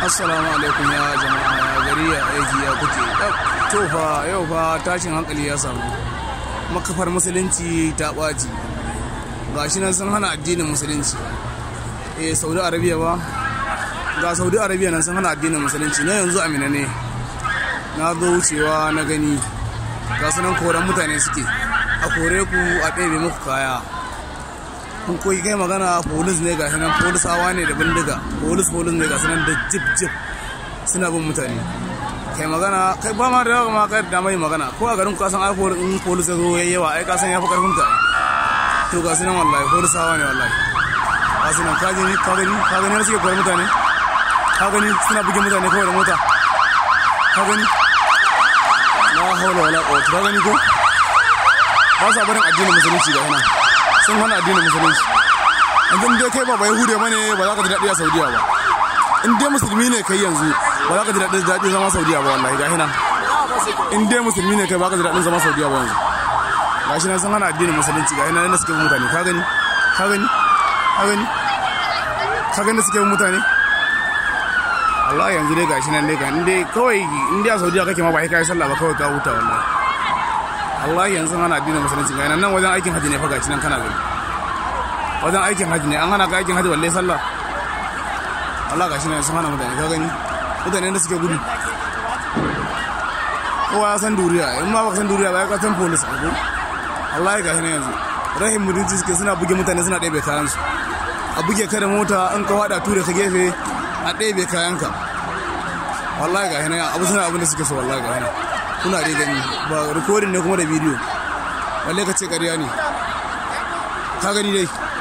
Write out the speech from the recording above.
assalamu alaikum ya jama'a ya gari ya aiki ya kuke to fa yau fa tashin hankali ya samu makafar musulunci ta ɓaci gashi nan sun hana addinin musulunci eh saudi arabia ba ga saudi arabia nan sun hana addinin musulunci na yanzu amina ne na zo wucewa na gani ga su nan koran mutane suke a kore ku a ɗebe muku kaya kun koyi kai magana polis ne ga nan polisawa ne da bindiga polis polis ne ga nan da jip jip suna bin mutane kai magana kai ba ma da yawa ma kai da mai magana ko a garin kasan ai in polis ya zo yayi yawa ai kasan ya fi karfin ka to ga nan wallahi polisawa ne wallahi ga nan ka gani ka gani ka gani suke koyar mutane ka gani suna buge mutane kawai da mota ka gani la hawla wala quwwata ka gani ko ba sa barin addinin musulunci da yana sun hana addinin musulunci yanzu dai kai ba bai hude bane ba za ka ji daɗi a saudiya ba in dai musulmi ne kai yanzu ba za ka ji daɗin daɗi zama saudiya ba wallahi ga hinan in dai musulmi ne kai ba ka ji daɗin zama saudiya ba yanzu ga shi nan sun hana addinin musulunci ga hinan da suke bin mutane ka gani ka gani ka gani ka gani da suke bin mutane Allah yanzu dai gashi nan dai ga in dai kawai in dai a saudiya kake ma ba kai sallah ba kawai ka huta wallahi Allah yanzu hana addinin musulunci ga nan wajen aikin haji ne fa gashi nan kana gani wajen aikin haji ne an hana ka aikin haji balle sallah Allah gashi nan sun hana mutane ka gani mutane da suke gudu kowa ya san duriya in ma baka san duriya ba ya ka san police ko Allah ya gashi nan yanzu rahim mutunci suke suna buge mutane suna ɗebe kayan su a buge ka da mota in ka wada ture ka gefe a ɗebe kayanka wallahi gashi nan abu suna abin da suke so wallahi gashi nan kuna dai gani ba rikodin ne kuma da bidiyo balle ka ce ƙarya ne ka gani dai